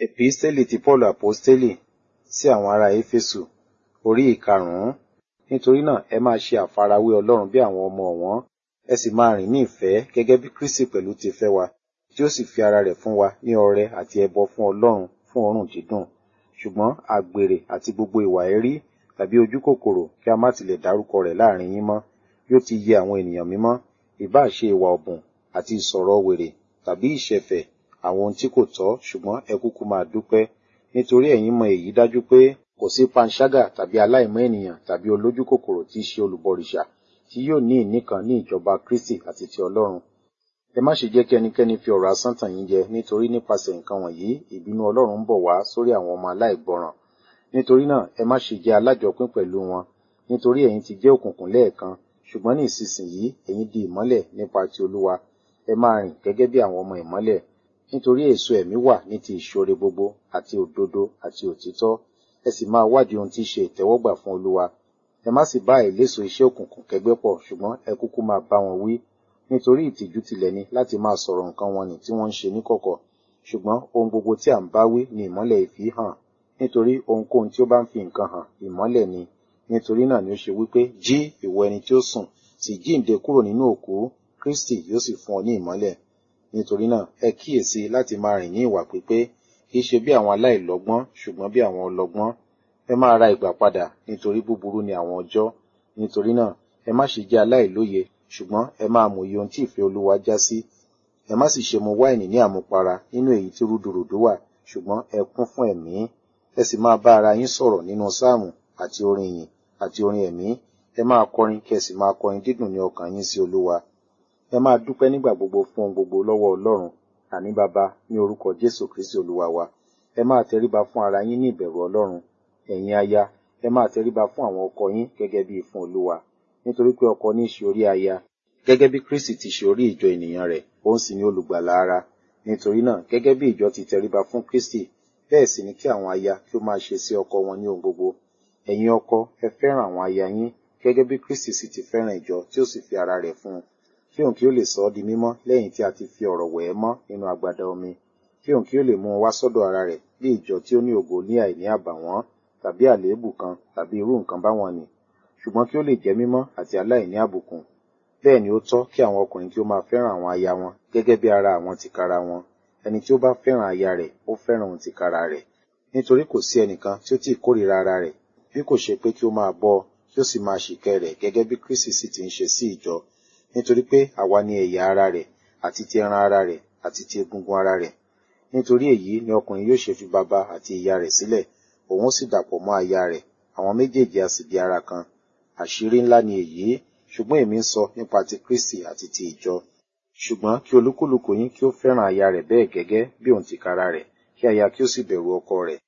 Episteli ti Paulu Aposteli sí àwọn ará Éfésù orí ìkarùn-ún. Nítorí náà ẹ máa ṣe àfarawé Ọlọ́run bí àwọn ọmọ ọ̀wọ́n, ẹ sì máa rìn ní ìfẹ́ gẹ́gẹ́ bí Kristi pẹ̀lú ti fẹ́ wa, tí ó sì fi ara rẹ̀ fún wa ní ọrẹ àti ẹbọ fún Ọlọ́run fún òórùn dídùn. Ṣùgbọ́n àgbèrè àti gbogbo ìwà èérí tàbí ojúkòkòrò kí a má tilẹ̀ dárúkọ rẹ̀ láàrin yín mọ́, bí ó ti yẹ àwọn ènìyàn mímọ́, ìbáà ṣe ìwà ọ̀bùn àti ìsọ̀rọ̀ wèrè tàbí ìṣẹ̀fẹ̀, àwọn ohun tí kò tọ́, ṣùgbọ́n ẹ kúkú máa dúpẹ́. Nítorí ẹ̀yin mọ èyí dájú pé kò sí panṣágà tàbí aláìmọ́ ènìyàn tàbí olójúkòkòrò tí í ṣe olùbọrìṣà tí yóò ní ìní kan ní ìjọba Kristi àti ti Ọlọ́run. Ẹ má ṣe jẹ́ kí ẹnikẹ́ni fi ọ̀rọ̀ asán tàn yín jẹ, nítorí nípasẹ̀ nǹkan wọ̀nyí ìbínú Ọlọ́run ń bọ̀ wá sórí àwọn ọmọ aláìgbọràn. Nítorí náà ẹ má ṣe jẹ́ alájọpín pẹ̀lú wọn, nítorí ẹ̀yin ti jẹ́ òkùnkùn lẹ́ẹ̀kan, ṣùgbọ́n ní ìsinsìnyí ẹ̀yin di ìmọ́lẹ̀ nípa ti Olúwa. Ẹ máa rìn gẹ́gẹ́ bí àwọn ọmọ ìmọ́lẹ̀. Nítorí èso ẹ̀mí wà ní ti ìṣoore gbogbo àti òdodo àti òtítọ́. Ẹ sì máa wádìí ohun tí í ṣe ìtẹ́wọ́gbà fún Olúwa. Ẹ má sì bá àìléso iṣẹ́ òkùnkùn kẹgbẹ́ pọ̀, ṣùgbọ́n ẹ kúkú máa bá wọn wí. Nítorí ìtìjú tilẹ̀ ni láti máa sọ̀rọ̀ nǹkan wọn nì tí wọ́n ń ṣe níkọ̀kọ̀. Ṣùgbọ́n ohun gbogbo tí à ń bá wí ni ìmọ́lẹ̀ ìfì hàn. Nítorí ohunkóhun tí ó bá ń fi nǹkan hàn, ìmọ́lẹ̀ ni. Nítorí náà ni ó ṣe wí pé, jí ìwọ ẹni tí ó sùn, sì jíǹde kúrò nínú òkú, Kristi yóò sì fún ọ ní ìmọ́lẹ̀. Nítorí náà ẹ kíyèsi láti máa rìn ní ìwà pípé, kì í ṣe bí àwọn aláìlọ́gbọ́n, ṣùgbọ́n bí àwọn ọlọ́gbọ́n. Ẹ máa ra ìgbà padà, nítorí búburú ni àwọn ọjọ́. Nítorí náà ẹ má ṣe jẹ́ aláìlóye, ṣùgbọ́n ẹ máa mòye ohun tí ìfẹ́ Olúwa já sí. Ẹ má sì ṣe mu wáìnì ní àmupara nínú èyí tí rúdurùdu wà, ṣùgbọ́n ẹ kún fún ẹ̀mí. Ẹ sì máa bá ara yín sọ̀rọ̀ nínú sáàmù àti orin ìyìn àti orin ẹ̀mí. Ẹ máa kọrin kí ẹ sì máa kọrin dídùn ní ọkàn yín sí Olúwa. Ẹ máa dúpẹ́ nígbà gbogbo fún ohun gbogbo lọ́wọ́ Ọlọ́run, àní Baba ní orúkọ Jésù Kristi Olúwa wa. Ẹ máa tẹríba fún ara yín ní ìbẹ̀rù Ọlọ́run. Ẹ̀yin aya, ẹ máa tẹríba fún àwọn ọkọ yín gẹ́gẹ́ bí fún Olúwa. Nítorí pé ọkọ ní í ṣe orí aya, gẹ́gẹ́ bí Kristi ti ṣe orí ìjọ ènìyàn rẹ̀, òun sì ni olùgbàlà ara. Nítorí náà, gẹ́gẹ́ bí ìjọ ti tẹríba fún Kristi, bẹ́ẹ̀ sì ni kí àwọn aya kí ó máa ṣe sí ọkọ wọn ní ohun gbogbo. Ẹ̀yin ọkọ, ẹ fẹ́ràn àwọn aya yín, gẹ́gẹ́ bí Kristi sì ti fẹ́ràn ìjọ tí ó sì fi ara rẹ̀ fún un. Kí òun kí ó lè sọ ọ́ di mímọ́ lẹ́yìn tí a ti fi ọ̀rọ̀ wẹ̀ ẹ́ mọ́ nínú agbada omi. Kí òun kí ó lè mú un wá sọ́dọ̀ ara rẹ̀ bí ìjọ tí ó ní ògo ní àìní àbàwọ́n tàbí àléébù kan tàbí irú nǹkan báwọn nì. Ṣùgbọ́n kí ó lè jẹ́ mímọ́ àti aláìní àbùkùn. Bẹ́ẹ̀ ni ó tọ́ kí àwọn ọkùnrin kí ó máa fẹ́ràn àwọn aya wọn gẹ́gẹ́ bí ara àwọn tìkára wọn. Ẹni tí ó bá fẹ́ràn aya rẹ̀, ó fẹ́ràn òun tìkára rẹ̀. Nítorí kò sí ẹnìkan tí ó tí ì kórìíra ara rẹ̀, bí kò ṣe pé kí ó máa bọ́ ọ, kí ó sì máa ṣìkẹ́ rẹ̀ gẹ́gẹ́ bí Kristi sì ti ń ṣe sí ìjọ. Nítorí pé àwa ni ẹ̀yà ara rẹ̀, àti ti ẹran ara rẹ̀, àti ti egungun ara rẹ̀. Nítorí èyí ni ọkùnrin yóò ṣe fi baba àti ìyá rẹ̀ sílẹ̀, òun ó sì dàpọ̀ mọ́ aya rẹ̀, àwọn méjèèjì a sì di ara kan. Àṣírí ńlá ni èyí, ṣùgbọ́n èmi ń sọ nípa ti Kristi àti ti ìjọ. Ṣùgbọ́n kí olúkúlùkù yín kí ó fẹ́ràn aya rẹ̀ bẹ́ẹ̀ gẹ́gẹ́ bí òun tìkára rẹ̀, kí aya kí ó sì bẹ̀rù ọkọ rẹ̀.